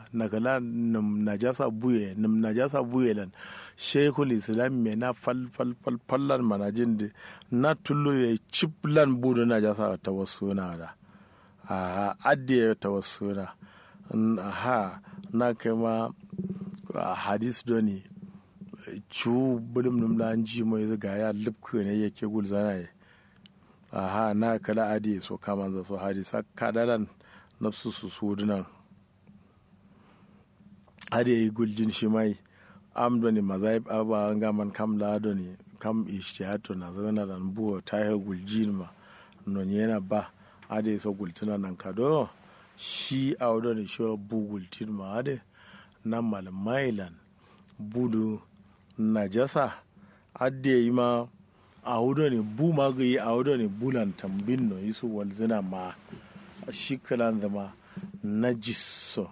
nakala num najasa buye num najasa buye lan sheikhul islam me na fal fal fal fallan manajin de na tullo ye chiplan budu najasa tawassuna da a adde tawassuna ha na kai ma hadis doni cu bulum num la ji mai zaga ya lubku ne yake gulzana ye aha na kala adi so kama za so hadisa kadaran nafsu su sudunan adi yi guljin shi mai am doni mazaib aba ngaman kam la doni kam ishtihato na zana dan buwa ta yi guljin ma non yana ba adi so gultuna nan kado shi a wadda shi bu gultin ma adi nan malamailan budu najasa adde yi ma a wudo ne bu ma ga yi a wudo ne bulan tambin no yi su walzina ma shi kalan zama najiso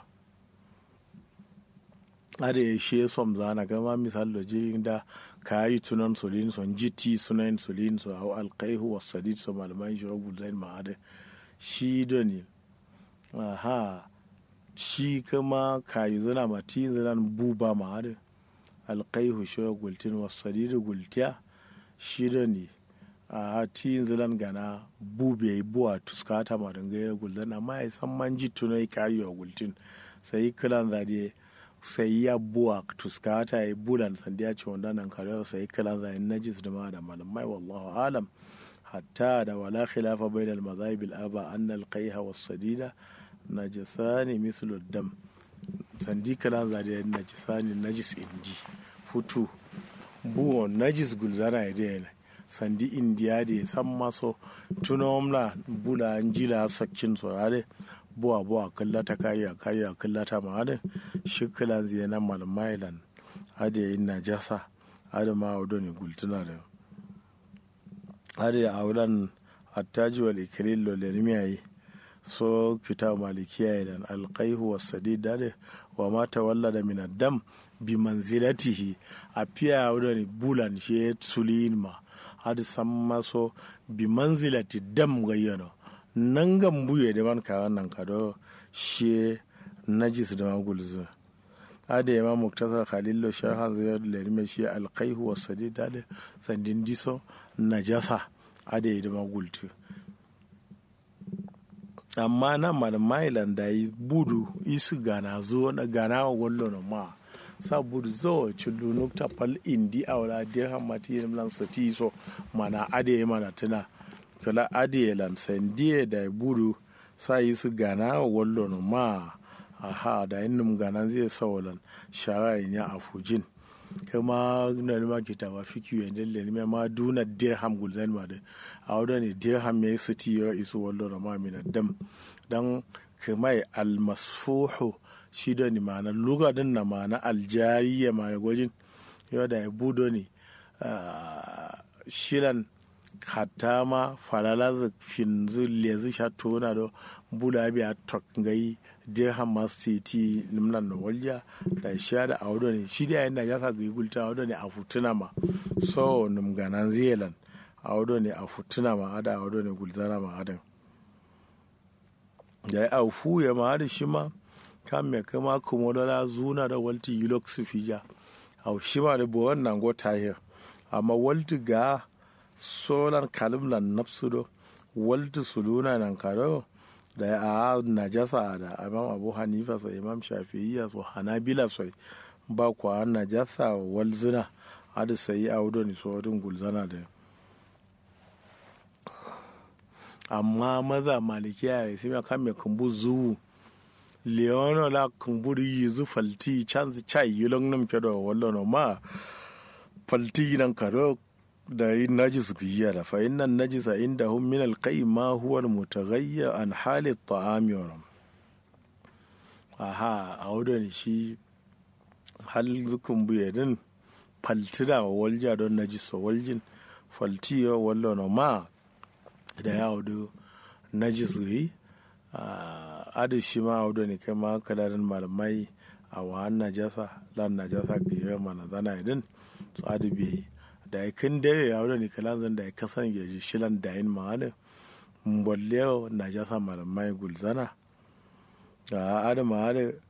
ada ya she som zana gama misal da jirin da ka yi tunan solin son jiti sunan solin so hau alkaihu wa sadid so malaman shi rabu zain ma ada shi da ne aha shi kama ka yi zana ma ti zanan buba ma ada alkaihu shi gultin wa sadid gultiya shi da ne a ti zalan gana bube buwa tuskata ma danga ya guldan amma ya san man ji tunai ka yi wa gultin sai kilan zade sai ya buwa tuskata ya bulan sandi ya ce wanda nan kare sai kilan zade najis da ma da malamai wallahu alam hatta da wala khilafa bainal mazahib al aba anna al qayha was sadida najisani mislu dam sandi kilan zade najisani najis indi futu buwo najis gulzana ya dai sandi indiya da san maso tunomla bula jila sakcin sorare buwa buwa kallata kayya kayya kallata ma hada shikilan zai na malmailan hada yin najasa hada ma wado ne gultuna da hada ya aulan attaji wal ikilil lo lermiyayi so kita malikiya idan alqaihu was sadida da wa ma tawallada min ad-dam bi manzilatihi a fiya wado ne bulan shi sulin ma hadi samma so bi manzilati dam gayyano nan gan buye da man kawan nan kado she najis da magulzu ada yama muktasar khalillo shahan zai da lirme shi alqaihu was sadida da sandin diso najasa ada yi da magultu amma nan malamailan da yi budu isu gana zo na gana wa wallo na ma sabudu zo chulu nukta pal indi awla dirham mati lan sati so mana ade mana tuna kala ade lan sandie da budu sa yi su gana wallo no ma aha da innum gana zai sawalan shara ya afujin kama na ma kitaba fiki yanda le ne ma duna dirham gulzan ma da awda ne dirham ya sati ya isu wallo no ma min dam dan kamai almasfuhu shi da ni ma'ana lugadin na ma'ana aljariya ma ya gwajin yau da ya budo ne shilan hatta ma falala finzu lezi sha tona do bula biya tok ngai dirham ma city limnan no walja da sha da audo ne shi da yanda ya ka gulta audo ne a futuna ma so num ganan zealand audo ne a futuna ma ada audo ne gulzara ma adan da ya aufu ya ma da shi ma kan me kama kumodola zuna da walti yulok su fija au shima da bo wannan go tahir amma walti ga solan kalim lan nafsu do walti suluna nan karo da a najasa da imam abu hanifa sa imam shafi'iyya so hanabila so ba kwa najasa walzina hada sai audo ni so din gulzana da amma maza malikiya ya sai kan me kumbu zuwu leono la kumburi yizu falti chance chai yulong nam kedo wallo no ma falti nan karo da yi najis biya da fa innan najisa inda hum min alqai ma huwa almutaghayyir an hali at-ta'ami wa aha a wadon shi hal zukun buye din falti da walja don najis waljin falti yo wallo no ma da ya wado najis yi adi shi ma audo ne kai ma kalarin malamai a wahan najasa lan najasa ga yi mana zana idin su adi bi da ya kin dare ya audo ne kalan zan da ya kasan ya ji shilan da yin ma adi mbolle najasa malamai gulzana a adi ma adi